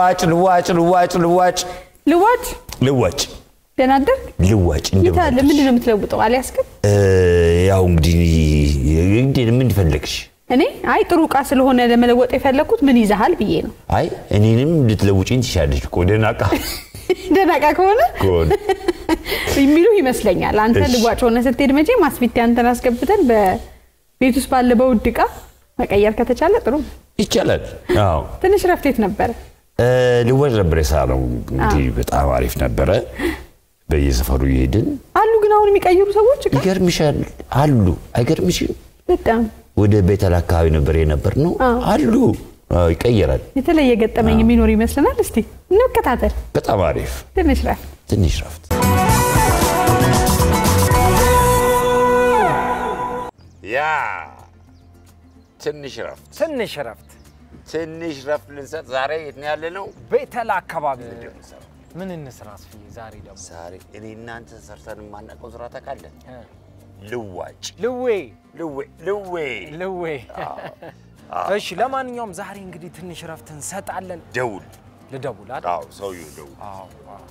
ልዋጭ ልዋጭ ልዋጭ ልዋጭ ልዋጭ ልዋጭ ደህና አደርክ? ልዋጭ የት አለ? ምንድን ነው የምትለውጠው? አልያዝክም? ያው እንግዲህ እንግዲህ ምን ፈለግሽ? እኔ አይ ጥሩ እቃ ስለሆነ ለመለወጥ የፈለግኩት ምን ይዛሃል ብዬ ነው። አይ እኔንም ልትለውጪኝ ትችያለሽ እኮ ደህና ዕቃ ደህና እቃ ከሆነ ከሆነ የሚሉ ይመስለኛል። አንተ እሺ። ልዋጭ ሆነ ስትሄድ መቼ ማስፊት አንተን አስገብተን በቤት ውስጥ ባለ በውድ እቃ መቀየር ከተቻለ ጥሩ ነው። ይቻላል። አዎ ትንሽ ረፍቴት ነበረ። እ፣ ልዋጭ ነበር የሳለው እንግዲህ በጣም አሪፍ ነበረ። በየሰፈሩ እየሄድን አሉ ግን አሁን የሚቀይሩ ሰዎች እቃ ይገርምሻል አሉ። አይገርምሽም? በጣም ወደ ቤተል አካባቢ ነበር የነበር ነው አዎ። አሉ። አዎ፣ ይቀየራል። የተለየ ገጠመኝ የሚኖር ይመስለናል። እስቲ እንከታተል። በጣም አሪፍ ትንሽ ረፍት ትንሽ ረፍት ያ ትንሽ ረፍት ትንሽ እረፍት ትንሽ ረፍት ልንሰጥ ዛሬ የት ነው ያለ ነው? ቤተል አካባቢ ምን እንስራ አስፍዬ? ዛሬ ደግሞ ዛሬ እኔ እናንተ ሰርተን የማናውቀው ስራ ታውቃለህ? እ፣ ልዋጭ ልዌ ልዌ ልዌ ልዌ። እሺ፣ ለማንኛውም ዛሬ እንግዲህ ትንሽ እረፍት እንሰጣለን። ደውል። ልደውል አይደል? አዎ ሰውዬው ደውል። አዎ፣ አዎ።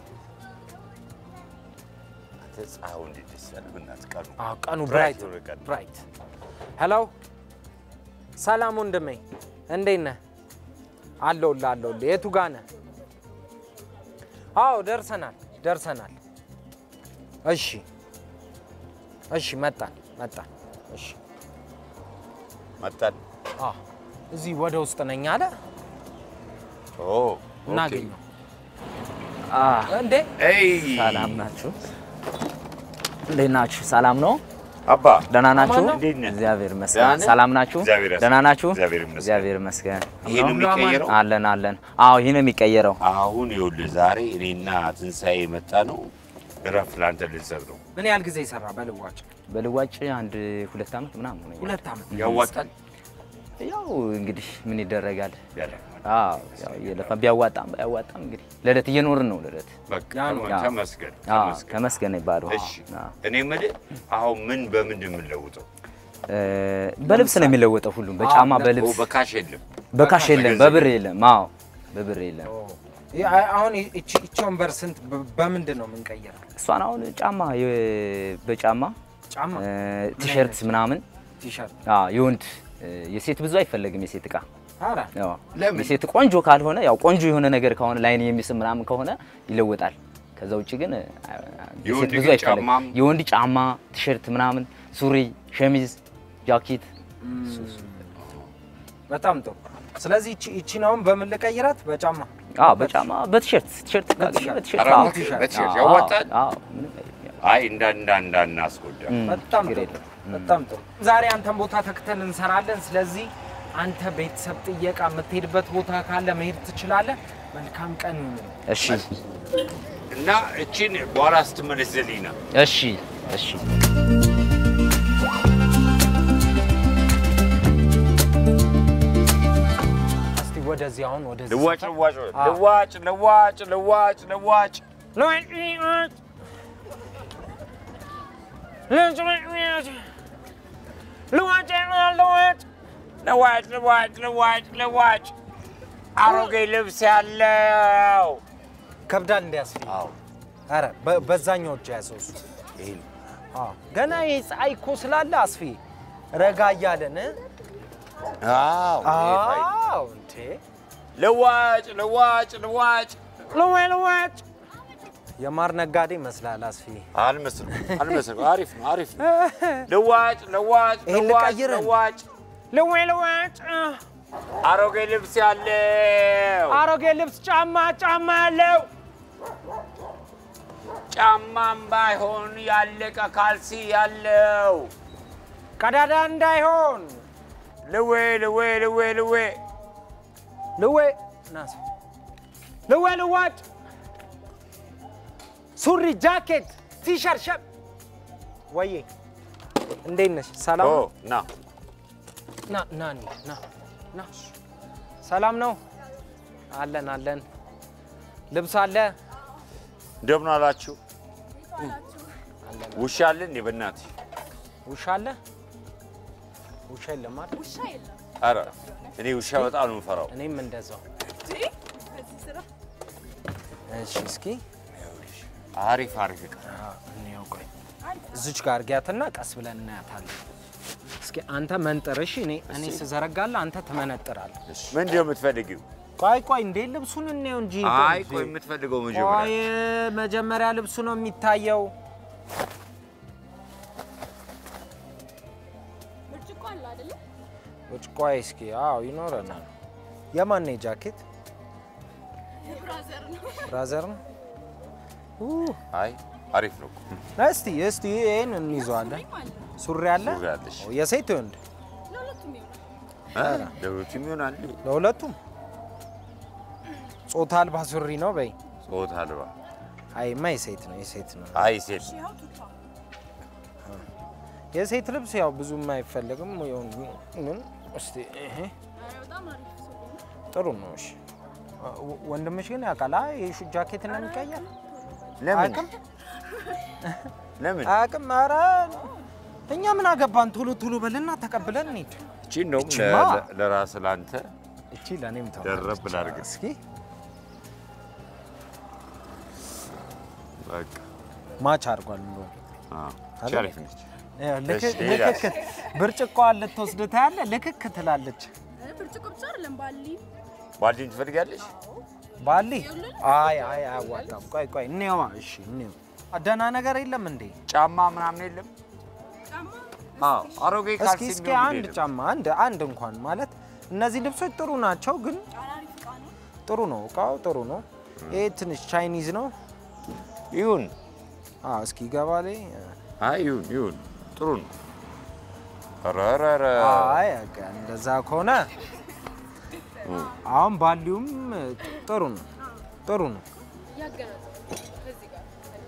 አንተ ፀሐዩ እንዴት ደስ ያለ በእናትህ ቀኑ አዎ፣ ቀኑ ብራይት ብራይት የሆነ ቀን። ብራይት። ሄሎ፣ ሰላም ወንድሜ፣ እንዴት ነህ? አለሁልህ አለሁልህ። የቱ ጋ ነህ? አዎ፣ ደርሰናል ደርሰናል። እሺ እሺ፣ መጣን መጣን። እሺ መጣን። አዎ፣ እዚህ ወደ ውስጥ ነኝ አለ። ኦ እናገኘው አህ፣ እንዴ? ኤይ ሰላም ናችሁ? እንዴት ናችሁ? ሰላም ነው? አባ ደህና ናችሁ? አማን ነው? እንዴት ነህ? እግዚአብሔር ደህና ይመስገን። ነህ? ሰላም ናችሁ? እግዚአብሔር ይመስገን። ደህና ናችሁ? እግዚአብሔር ይመስገን። እግዚአብሔር ይመስገን። ይሄ ነው የሚቀየረው። አለን አለን። አዎ ይሄ ነው የሚቀየረው። አሁን ይኸውልህ ዛሬ እኔና ትንሣኤ የመጣ ነው እረፍት ለአንተ ልንሰጥ ነው። ምን ያህል ጊዜ ይሰራ በልዋጭ? በልዋጭ አንድ ሁለት ዓመት ምናምን ሆነኛል። ሁለት ዓመት ያዋጣል ያው እንግዲህ ምን ይደረጋል? ያደርጋል። አዎ ያው እየለፋ ቢያዋጣም ባያዋጣም እንግዲህ ለዕለት እየኖርን ነው ለዕለት። በቃ ያ ነው። ያ። ተመስገን አዎ ተመስገን። ተመስገን ይባሉ። እሺ እኔ የምልህ አሁን ምን በምንድን የምንለውጠው? በልብስ ነው የሚለወጠው ሁሉም በጫማ ኦ፣ በልብስ በካሽ የለም። በካሽ የለም በገንዘብ በብር የለም። አዎ በብር የለም። ይህ አሁን እቺ እቺ ወንበር ስንት በ- በምንድን ነው የምንቀይረው? እሷን አሁን ጫማ የ- በጫማ ጫማ፣ እ፣ ቲሸርት ምናምን ቲሸርት። አዎ የወንድ እ፣ የሴት ብዙ አይፈለግም የሴት እቃ ኧረ ያው ለምን? የሴት ቆንጆ ካልሆነ ያው ቆንጆ የሆነ ነገር ከሆነ ላይን የሚስብ ምናምን ከሆነ ይለወጣል። ከዛ ውጭ ግን እ፣ የሴት የወንድ ብዙ ግን አይፈለግም። ጫማም- የወንድ ጫማ፣ ቲሸርት ምናምን፣ ሱሪ፣ ሸሚዝ፣ ጃኬት በጣም ጥሩ። ስለዚህ እቺ እቺን አሁን በምን ልቀይራት? በጫማ አዎ በጫማ በቲሸርት ቲሸርት ካገኘ በቲሸርት። በቲሸርት ኧረ አዎ በቲሸርት፣ በቲሸርት አዎ፣ ያዋጣል? አዎ ምንም አይልም። አይ እንዳ እንዳ እንዳ እናስጎዳ እም፣ በጣም ችግር ጥሩ የለም። በጣም ጥሩ። ዛሬ አንተን ቦታ ተክተን እንሰራለን። ስለዚህ አንተ ቤተሰብ ጥየቃ የምትሄድበት ቦታ ካለ መሄድ ትችላለህ። መልካም ቀን ይሁን። እሺ እና እቺን በኋላ ስትመለስ ዘሊና እሺ እሺ እስቲ ወደዚህ አሁን ወደዚህ ልዋጭ ሰፈር- ልዋጭ አዎ። ልዋጭ ልዋጭ ልዋጭ ልዋጭ ልዋጭ ልዋጭ ልዋጭ ልዋጭ ልዋጭ ልዋጭ ልዋጭ ልዋጭ ልዋጭ ልዋጭ አሮጌ ልብስ ያለው ከብዳል እንዲያስፊ አዎ ኧረ በ- በዛኛው እጅ ያዘው እሱ ይሄ ነው። አዎ። ገና ይሄ ፀሐይ እኮ ስላለ አስፊ ረጋ እያለን አዎ ይሄ ፋይዳ። አዎ እንዴ ልዋጭ ልዋጭ ልዋጭ ልዋጭ ልዋጭ የማር ነጋዴ ይመስላል አስፊ አልመስልም አልመስልም አሪፍ ነው አሪፍ ነው ልዋጭ ልዋጭ ይሄን ልዋጭ ልቀይርን? ልዋጭ ልዋጭ ልዋጭ አሮጌ ልብስ ያለው አሮጌ ልብስ ጫማ ጫማ ያለው ጫማም ባይሆን ያለቀ ካልሲ ያለው ቀዳዳ እንዳይሆን ልዌ ልዌ ልዌ ልዌ ልዌ ናስ ልዌ ልዋጭ ሱሪ ጃኬት ቲሸርት ሸብ ወዬ እንዴት ነሽ? ሰላም ኦ ነው? ና ና ና እንሂድ፣ ና ና ሰላም ነው? አለን አለን። ልብስ አለ እንደምን አላችሁ? ውሻ አለ እንዴ? በእናትህ ውሻ አለ ውሻ የለም አይደል? ኧረ እኔ ውሻ በጣም ነው የምፈራው። እኔም እንደዛው እሺ እስኪ አሪፍ አሪፍ እቃ አዎ፣ እንየው። ቆይ እዚች ጋር እርጊያትና ቀስ ብለን እናያታለን። እስኪ አንተ መንጥር። እሺ እኔ እኔ ስዘረጋለህ አንተ ትመነጥራለህ። ምንድን ነው የምትፈልጊው? ቆይ ቆይ እንዴ ልብሱን እንየው እንጂ። አይ ቆይ የምትፈልገው መጀመሪያ ቆይ መጀመሪያ ልብሱ ነው የሚታየው። ብርጭቆ አለ አይደለ? ውጭ ቆይ እስኪ አዎ ይኖረናል። የማን ነው ጃኬት? ብራዘር ነው። ብራዘር ነው። አይ አሪፍ ነው እኮ። እስቲ እስቲ ይሄን እንይዘዋለን። ማለት ነው። ሱሪ አለ ሱሪ አለሽ? ኦ፣ የሴት ወንድ ለሁለቱም ይሆናል። እ? ለሁለቱም ይሆናል። ለሁለቱም ጾታ አልባ ሱሪ ነው በይ። ጾታ አልባ አይማ የሴት ነው የሴት ነው። አይ ሴት ይኸው ቱታ የሴት ልብስ ያው ብዙም አይፈለግም። ግን እስቲ ይሄ ኧረ በጣም አሪፍ ሱሪ ነው። ጥሩ ነው። እሺ ወ- ወንድምሽ ግን ያውቃል። አይ የሹ ጃኬት ነው የሚቀየር ለምን አያውቅም ለምን አያውቅም። ኧረ እኛ ምን አገባን? ቶሎ ቶሎ በልና ተቀብለን እንሂድ። እቺን ነው እቺማ? ለራስ ለአንተ እቺ ለእኔም ተው ደረብ ላድርግ። እስኪ በቃ ማች አድርጓል እንደው አዎ እቺ አይደል? አሪፍ ነች። ልክ እሺ፣ ሌላስ? ልክክ ብርጭቆዋን ልትወስድ ታያለህ። ልክክ ትላለች። እ ብርጭቆ ብቻ አይደለም ባሊ ባልዲን ትፈልጊያለሽ? ባሊ አይ አይ አያዋጣም። ቆይ ቆይ እንየዋ። እሺ እንየው። ደህና ነገር የለም እንዴ? ጫማ ምናምን የለም? ጫማ አዎ አሮጌ እስኪ ካልሲ እስኪ የሚሆን አንድ የለም። ጫማ አንድ አንድ እንኳን ማለት እነዚህ ልብሶች ጥሩ ናቸው፣ ግን ጫና አሪፍ እቃ ነው። ጥሩ ነው እቃው ጥሩ ነው። ይሄ ትንሽ ቻይኒዝ ነው። ይሁን አዎ እስኪ ገባሌ አይ ይሁን ይሁን ጥሩ ነው። ኧረ ኧረ ኧረ አይ በቃ እንደዛ ከሆነ አሁን ባሊውም ጥሩ ነው ጥሩ ነው። ያገናዘው ከዚህ ጋር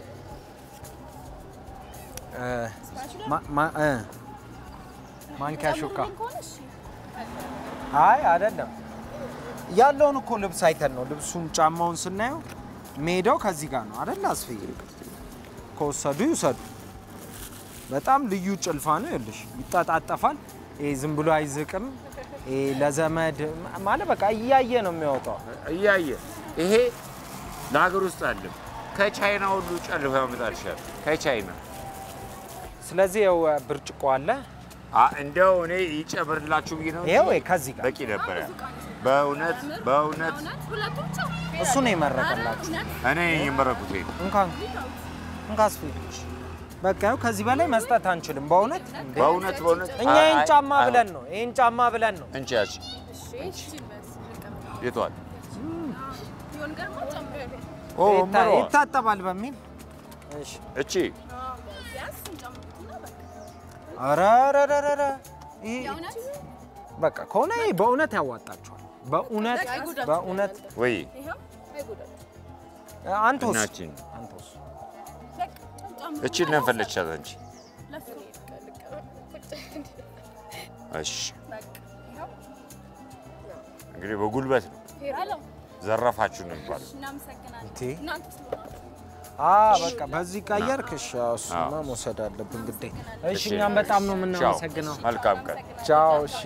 እ ማ- ማ- እ ማንኪያ ሹካ ጫማ ከሆነ እሺ አይ አይደለም ያለውን እኮ ልብስ አይተን ነው። ልብሱን ጫማውን ስናየው ሜዳው ከዚህ ጋር ነው አይደል? አስፍዬ ከወሰዱ ይውሰዱ። በጣም ልዩ ጭልፋ ነው። ይኸውልሽ ይጠጣጠፋል። ይሄ ዝም ብሎ አይዝቅም። ይሄ ለዘመድ ማለት በቃ እያየ ነው የሚያወጣው። እያየ ይሄ ለሀገር ውስጥ አለም ከቻይና ሁሉ ጨልፎ ያመጣልሻል። ከቻይና ስለዚህ ይኸው ብርጭቆ አለ። አ እንደው እኔ ይጨምርላችሁ ብዬ ነው እንጂ ይኸው ከዚህ ጋር በቂ ነበረ። በእውነት በእውነት እውነት ሁለቱም ብቻ እሱ ነው የመረቀላችሁ። እውነት እኔ የመረኩት ይሄ ነው። እንኳን እንኳን አስፍዬ በቃ ይኸው ከዚህ በላይ መስጠት አንችልም። በእውነት እንዴ! በእውነት በእውነት እኛ አይ- ይህን አይ- ጫማ አይሆንም። ብለን ነው ይህን ጫማ ብለን ነው እንቺ ያቺ እሺ እሺ በስ ልቀበል የቷል? ይሆን ገርማ ጨምር ኦ ይታ- መሯ ይታጠባል በሚል እሺ። እቺ ቢያንስ እንጨምርና በቃ ኧረ ኧረ ኧረ ኧረ ይሄ የእውነት በቃ ከሆነ ይሄ በእውነት ያዋጣችኋል። በእውነት አይጎዳችሁም በእውነት ወይ ይኸው አይጎዳም አንተ ውስጥ እናችን አንተ ውስጥ በቃ ጨምር እቺ ነፈለቻት አንቺ ለፍ ልቀበል ቁጭ እሺ በቃ ይኸው እንግዲህ በጉልበት ነው ሄሎ ዘረፋችሁ ነው የሚባለው። እናመሰግናለን እንቴ እናንተ አ በቃ በዚህ ቀየርክ። እሺ አዎ፣ እሱማ መውሰድ አለብን ግዴ። እሺ እሺ። እኛም በጣም ነው ቻው። የምናመሰግነው። መልካም ቀን። ቻው። እሺ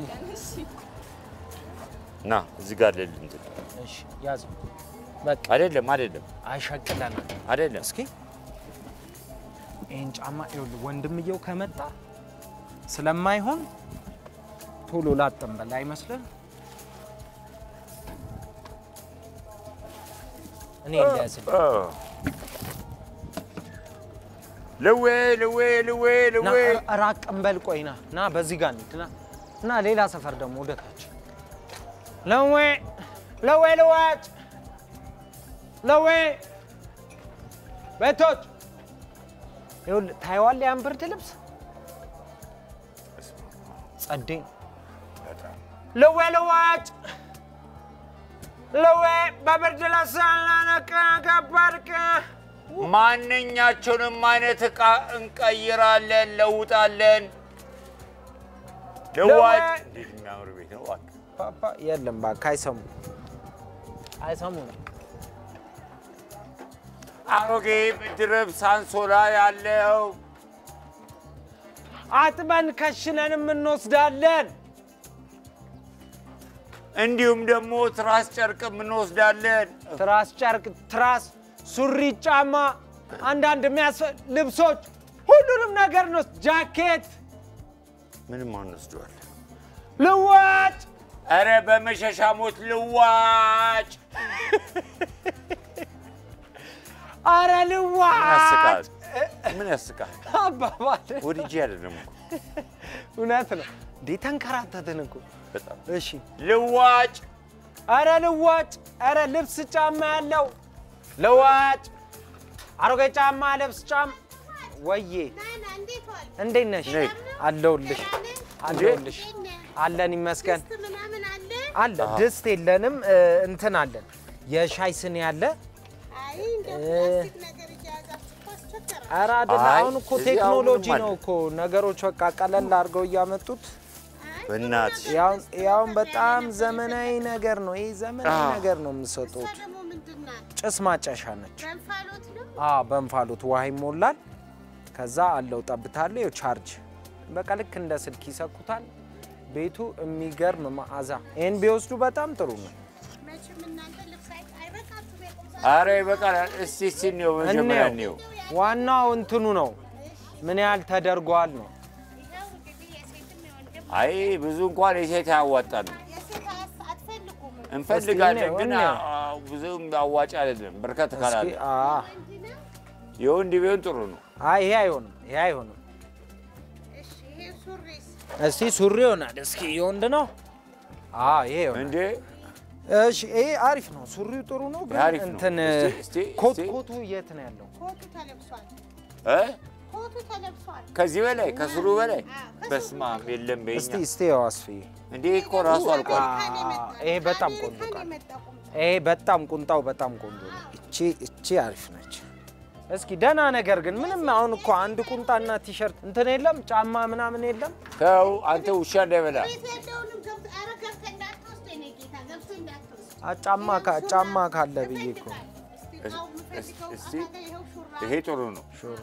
ና እዚህ ጋር ልል እንትን እሺ ያዘው። በቃ አይደለም አይደለም አይሸቅለናል። አይደለም እስኪ ይህን ጫማ ይኸውልህ፣ ወንድምየው ከመጣ ስለማይሆን ቶሎ ላጠንበል አይመስልህ? እኔ እንዳያዝልህ ኦ። ልዌ ልዌ ልዌ ና ልዌ ራቅ እንበል። ቆይ ና ና በዚህ ጋር እንሂድ ና እና ሌላ ሰፈር ደግሞ ወደታች ለዌ ለዌ ልዋጭ ለዌ ቤቶች ይኸውልህ ታየዋለህ፣ ያን ብርድ ልብስ ጸዴ ነው። ለዌ ልዋጭ ለዌ በብርድ ልብስ አላነቀ ገባርቅ ማንኛቸውንም አይነት እቃ እንቀይራለን፣ ለውጣለን። ልዋጭ እንዴት የሚያምር ቤት ነው! እባክህ። ፓፓ የለም እባክህ አይሰሙ አይሰሙ ነው አሮጌ ብርድ ልብስ አንሶላ ያለው አጥበን ከሽነንም እንወስዳለን። እንዲሁም ደግሞ ትራስ ጨርቅም እንወስዳለን። ትራስ ጨርቅ ትራስ ሱሪ፣ ጫማ፣ አንዳንድ የሚያስፈ ልብሶች፣ ሁሉንም ነገር ነው። ጃኬት ምንም አንወስደዋል። ልዋጭ ኧረ በመሸሻ ሞት ልዋጭ አረ ምን ልዋጭ ያስቃል? ምን ያስቃል? አባባል ወድጄ አይደለም እኮ እውነት ነው እንዴ? ተንከራተትን እኮ። በጣም እሺ ልዋጭ አረ ልዋጭ፣ አረ ልብስ ጫማ ያለው ልዋጭ፣ አሮጌ ጫማ፣ ልብስ ጫማ። ወዬ እንዴት ነሽ? ነይ። አለሁልሽ አለሁልሽ። አለን ይመስገን አለ። ድስት የለንም እ፣ እንትን አለን። የሻይ ስኒ አለ። ኧረ አይደለም። አይ፣ አሁን እኮ እዚህ ቴክኖሎጂ አሁንም ነው አለ። እኮ ነገሮች በቃ ቀለል አድርገው እያመጡት በእናትሽ ያውን ያውን በጣም ዘመናዊ ነገር ነው። ይህ ዘመናዊ አዎ። ነገር ነው የምሰጡት። ጭስ ማጨሻ ነች። አዎ በእንፋሎት ውሃ ይሞላል። ከዛ አለው ጠብታለሁ። ይኸው ቻርጅ በቃ ልክ እንደ ስልክ ይሰኩታል። ቤቱ የሚገርም መዓዛ። ይህን ቢወስዱ በጣም ጥሩ ነው። አረ ይበቃል። እስቲ እስቲ እንየው መጀመሪያ እንየው። እንየው። ዋናው እንትኑ ነው ምን ያህል ተደርጓል ነው። አይ ብዙ እንኳን የሴት አያዋጣንም። እንፈልጋለን እስቲ ግን እንየው። አ- ብዙም አዋጭ አይደለም። በርከት እስኪ ካላለ አ የወንድ ቢሆን ጥሩ ነው። አይ ይሄ አይሆንም፣ ይሄ አይሆንም። እስቲ ሱሪ ይሆናል። እስኪ የወንድ ነው። አዎ ይሄ ይሆናል። እንዴ እሺ ይሄ አሪፍ ነው። ሱሪው ጥሩ ነው ግን አሪፍ ነው። እንትን እስቲ- እስቲ- ኮት እስቲ- ኮቱ የት ነው ያለው? ኮቱ ተለብሷል። እ? ኮቱ ተለብሷል። ከዚህ በላይ ከስሩ በላይ በስመ አብ የለም እስቲ በኛ እስቲ ያው አስፍዬ እንዴ እኮ ራሱ አልቋል። ይሄ በጣም ቆንጆ ቃል። ይሄ በጣም ቁንጣው በጣም ቆንጆ ነው። እቺ እቺ አሪፍ ነች። እስኪ ደህና ነገር ግን ምንም አሁን እኮ አንድ ቁንጣና ቲሸርት እንትን የለም ጫማ ምናምን የለም። ተው አንተ ውሻ እንዳይበላ ቤት ያለውንም ገብቶ ኧረ ገብተህ እንዳትወስድ የእኔ ጌታ ገብተህ እንዳትወስድ። አ ጫማ ካ- ጫማ ካለ ብዬ እኮ እስቲ እቃው የምፈልገው እስቲ እቃ ጋር ይኸው ሹራብ ይሄ ጥሩ ነው። ሹራ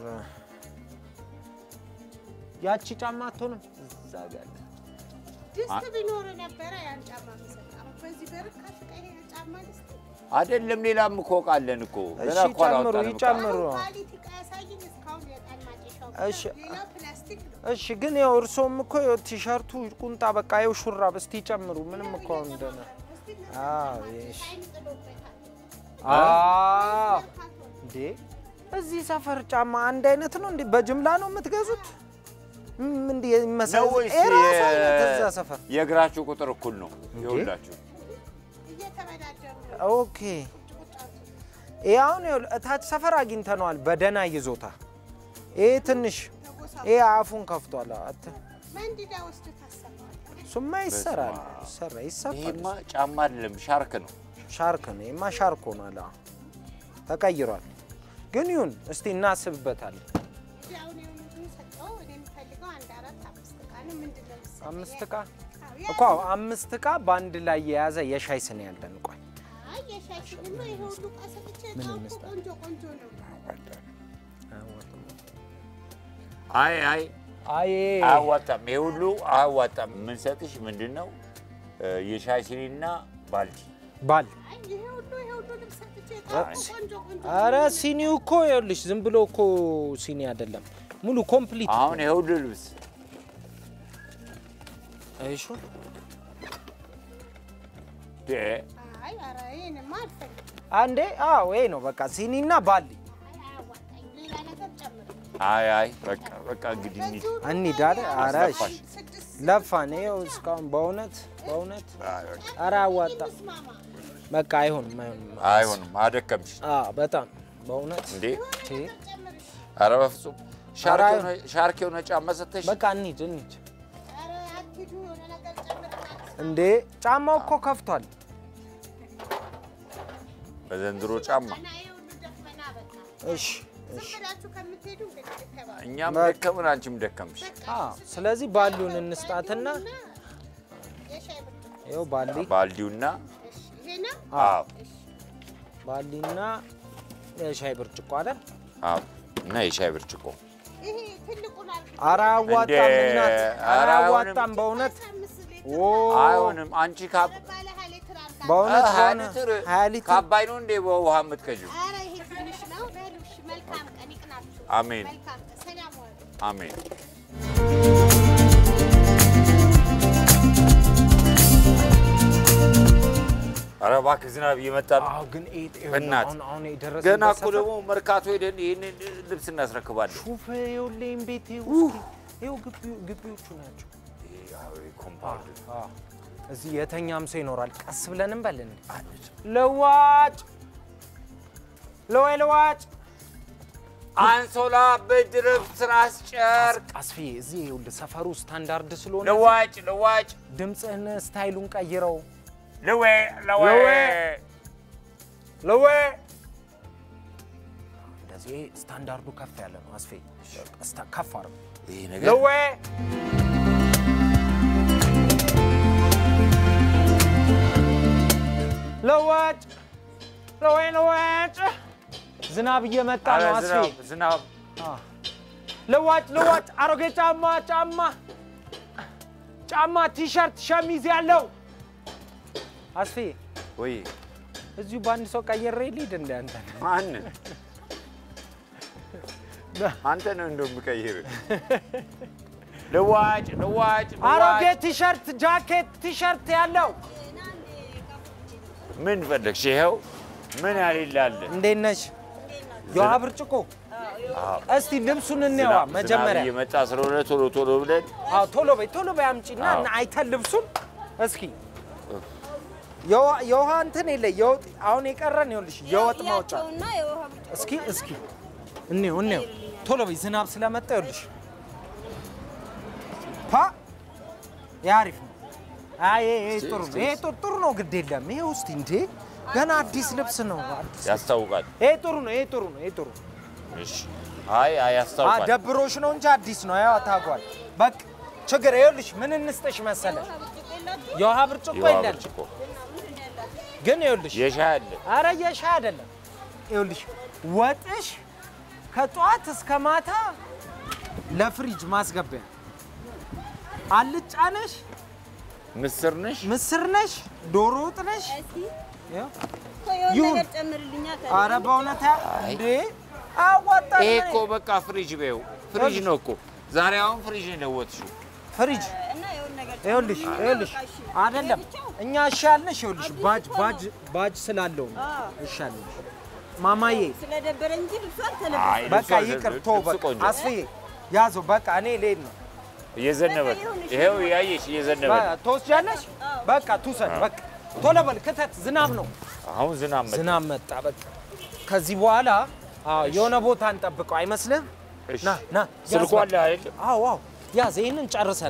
ያቺ ጫማ አትሆንም እዛ ጋር አለ። ድስት ቢኖር ነበረ ያን ጫማ የምሰጥ። አሁን በዚህ በርካሽ ዕቃ ይሄ ጫማ ልስጥ? አይደለም ሌላም እኮ እቃ አለን እኮ ገና እሺ እኮ ጨምሩ አላወጣንም እቃ። ይጨምሩ። አሁን ኳሊቲ ዕቃ ያሳየኝ እስካሁን የዕጣን ማጨሻው ብቻ እሺ። ነው። ሌላው ፕላስቲክ ነው። እሺ ግን ያው እርሶም እኮ ያው ቲሸርቱ ቁንጣ በቃ ይኸው ሹራብ እስቲ ጨምሩ። ምንም እኮ አሁን ደህና እስቲ አዎ እሺ አይን ጥሎበታል። አዎ እንዴ እዚህ ሰፈር ጫማ አንድ አይነት ነው እንዴ? በጅምላ ነው የምትገዙት? ም- እንዴ ነው ይመሳሰል ወይስ የራሱ አይነት የ- እዛ ሰፈር የእግራችሁ ቁጥር እኩል ነው? ይኸውላችሁ እየተበዳደሩ ነው። ኦኬ። ይሄ አሁን ይኸውልህ እታች ሰፈር አግኝተነዋል በደህና ይዞታ። ይሄ ትንሽ ይሄ አፉን ከፍቷል። አት መንዲዳ ወስድ ታሰማዋል። እሱማ ይሰራል ይሰራ ይሰፋል። ይሄማ ጫማ አይደለም ሻርክ ነው። ሻርክ ነው ይሄማ ሻርክ ሆኗል። አዎ ተቀይሯል። ግን ይሁን እስቲ እናስብበታለን። እንግዲህ አሁን የሆነ ብዙ ሰጠው። እኔ የምፈልገው አንድ አራት አምስት ዕቃ ነው። ምንድን ነው የምትሰጠኝ? አምስት ዕቃ አዎ፣ ያ- እኮ አምስት ዕቃ በአንድ ላይ የያዘ የሻይ ስኒ ያለን። ቆይ አይ የሻይ ስኒማ ይሄ ሁሉ ዕቃ ሰጥቼ ምን ዕቃው እኮ ይመስላል? ቆንጆ ቆንጆ ነው። አይ አይ አይ አያዋጣም። ይሄ ሁሉ አያዋጣም። የምንሰጥሽ ምንድን ነው እ፣ የሻይ ሲኒና ባልዲ ባል አይ ይሄ ሁሉ ይሄ ሁሉ ልብስ ሰጥቼ ዕቃው እኮ ቆንጆ ቆንጆ አረ ሲኒው እኮ ይኸውልሽ ዝም ብሎ እኮ ሲኒ አይደለም ሙሉ ኮምፕሊት አሁን ይሄ ሁሉ ልብስ አይሹ ደ አይ ኧረ ይሄንማ አልፈልግም። አንዴ አዎ ይሄ ነው በቃ ሲኒና ባሊ አይ አያዋጣኝም። ሌላ ነገር ጨምር። አይ አይ በቃ በቃ እንግዲህ እንሂድ። በዚህ ሁሉ እንሂድ አለ። ኧረ እሺ አስለፋሽ። ስድስት ለፋን ይኸው እስካሁን በእውነት በእውነት አይ በቃ ኧረ አያዋጣም ስማማ በቃ አይሆንም አይሆንም አይሆንም፣ አደከምሽ አዎ በጣም በእውነት እንዴ። ቺ፣ ጨምር። ኧረ በፍጹም ሻርክ ኧረ የሆነ- ሻርክ የሆነ ጫማ ሰተሽ በቃ እንሂድ እንሂድ ኧረ አትሂዱ፣ የሆነ ነገር ጨምር። እንዴ ጫማው እኮ ከፍቷል በዘንድሮ ጫማ እና ይሄ ሁሉ ደፈና በቃ እሺ ዝም ብላችሁ ከምትሄዱ እንግዲህ ልከባ እኛም በቃ። ደከምን፣ አንቺም ደከምሽ። አዎ ስለዚህ ባሉን እንስጣትና የሻይ ብርጭቆ ይኸው ባሊ ባልዲውና እሺ፣ ይሄ ነው። አዎ ባሊና የሻይ ብርጭቆ አይደል አዎ እና የሻይ ብርጭቆ ይሄ ትልቁን አልኩ። ኧረ አያዋጣም እንዴ! እናት ኧረ ኧረ አያዋጣም በእውነት አምስት ሊትር ኦ አይሆንም። አንቺ ካብ ባለ ሀያ ሊትር አድርጋ። በእውነት ሀያ ከሆነ ሊትር ሀያ ሊትር ከአባይ ነው እንዴ በውሃ የምትቀጂው? ኧረ ይሄ ትንሽ አሜን መልካም ሰላም ዋሉ። አሜን። ኧረ እባክህ ዝናብ እየመጣ ነው። አዎ ግን ይሄ ይኸውልህ፣ በእናትህ አሁን አሁን የደረሰበት ገና እኮ ሰፈር ደግሞ መርካቶ ሄደን ይህንን ልብስ እናስረክባለን። ሹፍ ይኸውልህ ቤት ውስጥ ይኸው ግቢ- ግቢዎቹ ናቸው። ኮምፓውንድ አዎ። እዚህ የተኛም ሰው ይኖራል። ቀስ ብለን እንበልን። ለዋጭ ለወይ ለዋጭ አንሶላ፣ ብርድ ልብስ፣ ትራስ፣ ጨርቅ፣ አስፍዬ እዚህ ይኸውልህ ሰፈሩ ስታንዳርድ ስለሆነ ልዋጭ ልዋጭ ድምፅህን ስታይሉን ቀይረው። ልዌ ልዌ ልዌ። ለወ እንደዚህ ስታንዳርዱ ከፍ ያለ ነው። አስፌ እስታ- ከፍ አድርገው። ይህ ነገር ለወ ለዋጭ ለወይ ለዋጭ ዝናብ እየመጣ ኧረ ነው። አስፌ ዝናብ ዝናብ ለዋጭ ለዋጭ አሮጌ ጫማ ጫማ ጫማ ቲሸርት ሸሚዝ ያለው አስፌ ወይ እዚሁ በአንድ ሰው ቀየረ ሊድ እንደ አንተ ማን አንተ ነው እንደምቀይር ልዋጭ ልዋጭ አሮጌ ልዋጭ ቲሸርት ጃኬት ቲሸርት ያለው ምን ፈለግሽ? ይኸው ምን ያሌላለ እንዴት ነሽ? የውሃ ብርጭቆ እስቲ ልብሱን እንየዋ ዝናብ መጀመሪያ። እየመጣ ስለሆነ ቶሎ ቶሎ ብለን አዎ ቶሎ በይ ቶሎ በይ አምጪና አዎ። እና አይተን ልብሱን እስኪ የውሃ- የውሃ እንትን የለ የወጥ አሁን የቀረን ይኸውልሽ የወጥ ማውጫ ያቸውና የውሃ ብርጭቆ እስኪ እስኪ እንየው እንየው ቶሎ በይ ዝናብ ስለመጣ ይኸውልሽ ፓ ይሄ አሪፍ ነው። አይ ይሄ ይሄ ጥሩ ነው። ይሄ ጥሩ ጥሩ ነው። ግድ የለም ይሄ ውስጥ እንዴ ገና አዲስ ልብስ ነው። አዲስ ያስታውቃል። ይሄ ጥሩ ነው። ይሄ ጥሩ ነው። ይሄ ጥሩ ነው። እሺ አይ አይ አ ያስታውቃል። ደብሮሽ ነው እንጂ አዲስ ነው። ያው ታጓል። በቃ ችግር ይኸውልሽ ምን እንስጥሽ መሰለ የውሃ ብርጭቆ የውሃ የለን ብርጭቆ ግን ይኸውልሽ የሻይ አለ። አረ የሻይ አይደለም። ይኸውልሽ ወጥሽ ከጠዋት እስከ ማታ ለፍሪጅ ማስገቢያ አልጫ ነሽ፣ ምስር ነሽ? ምስር ነሽ፣ ዶሮ ወጥ ነሽ። ያው ይሁን። ነገር ጨምርልኛ አረ በእውነት እንዴ አዋጣኝ። ይሄ እኮ በቃ ፍሪጅ በይው ፍሪጅ ነው እኮ ዛሬ አሁን ፍሪጅ ነው የለወጥሽው። ፍሪጅ እና የሆነ ነገር ይኸውልሽ ይኸውልሽ አይደለም እኛ እሺ ያልንሽ ይኸውልሽ ባጅ ባጅ ባጅ ስላለው ነው እሺ ያልንሽ ማማዬ ስለደበረኝ እንጂ ልብሱ አይ አልተለበሰም። በቃ ልብሱ ይቅር ልብሱ ተው በቃ ቆንጆ አስፍዬ ያዘው በቃ እኔ ልሄድ ነው እየዘነበ ነው። ይኸው ያየሽ እየዘነበ ነው። በ- ትወስጃለሽ በቃ ትውሰድ በቃ ቶሎ በል ክተት ዝናብ ነው አሁን ዝናብ መጣ። ዝናብ መጣ በቃ ከዚህ በኋላ አዎ የሆነ ቦታ እንጠብቀው አይመስልም እሺ። ና ና ያዝ ስልኩ በቃ። አለ አይደል? አዎ አዎ ያዝ ይህንን ጨርሰን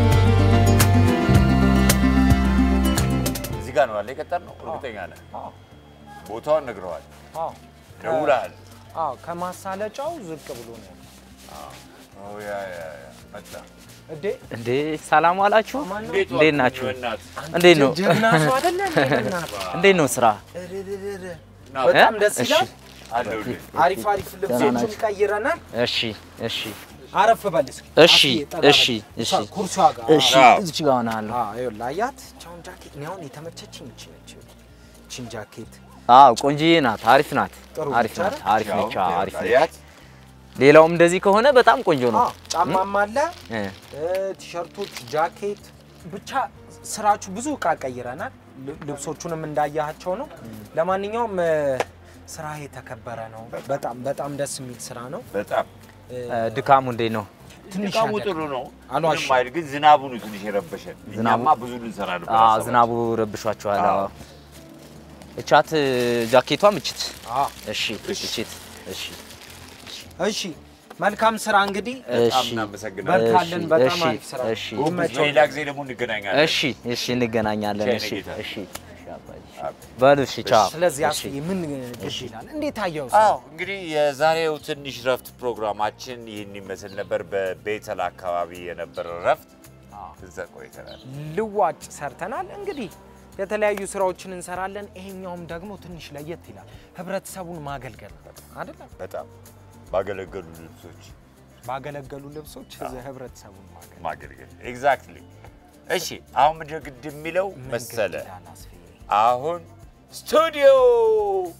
እዚህ ጋር ነው አለ የቀጠርነው። እርግጠኛ ነህ? አዎ ቦታውን ነግረዋል። አዎ ደውለሃል? አዎ ከማሳለጫው ዝቅ ብሎ ነው ያለው። ኦ ያ ያ ያ መጣ። እንዴ እንዴ ሰላም ዋላችሁ? እንዴት እንዴት ዋልክ? ናችሁ? በእናትህ እንዴት ነው? ጀግና ሰው አይደለ እንዴ? በእናትህ። እንዴት ነው ስራ? ና በጣም እ? ደስ እሺ፣ ይላል። አለሁልህ። አሪፍ አሪፍ ልብሶችን ቀይረናል። እሺ፣ እሺ፣ አረፍ በል እስኪ። እሺ፣ አስዬ ጠጋ እሺ፣ በል። እሺ። እሷ ኩርሲዋ ጋር እሺ። አዎ። እዚች ጋር ሆናለሁ። አዎ ይኸውልህ አያት ቻውን ጃኬት እኔ አሁን የተመቸችኝ እቺ ነች። እቺን ጃኬት አዎ ቆንጂዬ ናት። አሪፍ ናት። ጥሩ አሪፍ ነች ናት። አሪፍ ያው ነች። አዎ፣ አሪፍ ነች። አያት? ሌላውም እንደዚህ ከሆነ በጣም ቆንጆ ነው። አዎ ጫማም አለ እ፣ እ፣ ቲሸርቶች፣ ጃኬት ብቻ ስራችሁ ብዙ እቃ ቀይረናል። ል- ልብሶቹንም እንዳያቸው ነው። ለማንኛውም እ፣ ስራ የተከበረ ነው። በጣም በጣም ደስ የሚል ስራ ነው። በጣም እ፣ እ፣ ድካሙ እንዴት ነው? ትንሽ ድካሙ ያደክማል። ጥሩ ነው። አልዋሽም። ምንም አይል፣ ግን ዝናቡ ነው ትንሽ የረበሸን። ዝናቡ- እኛማ ብዙ ልንሰራ ነበር። አዎ ሀሳባችን። ዝናቡ ረብሿቸዋል። አዎ። አዎ። እቻት እ፣ ጃኬቷ ምችት። አዎ እሺ፣ እችት። እሺ፣ እሺ መልካም ስራ እንግዲህ በጣም እሺ፣ እናመሰግናለን። በርካልን። እሺ፣ በጣም እሺ፣ አሪፍ ስራ። እሺ፣ ይመቸው። ሌላ ጊዜ ደግሞ እንገናኛለን። እሺ፣ እሺ፣ እንገናኛለን። ቻይ እሺ፣ ነጌታ። እሺ፣ እሺ፣ አባዬ። በሉ እሺ፣ ቻው። ስለዚህ እሺ። አስዬ ምን ግድ ይላል? እንዴት አየው? አዎ እንግዲህ የዛሬው ትንሽ ረፍት ፕሮግራማችን ይህን ይመስል ነበር። በቤተል አካባቢ የነበረ ረፍት እዛ ቆይተናል። ልዋጭ ሰርተናል። እንግዲህ የተለያዩ ስራዎችን እንሰራለን። ይሄኛውም ደግሞ ትንሽ ለየት ይላል። ህብረተሰቡን ማገልገል አይደለም። በጣም ባገለገሉ ልብሶች ባገለገሉ ልብሶች ህብረተሰቡን ማገልገል ማገልገል ኤግዛክትሊ። እሺ አሁን ምንድን ነው ግድ የሚለው ምን መሰለ ግድ ይላል አስፍዬ? አሁን ስቱዲዮ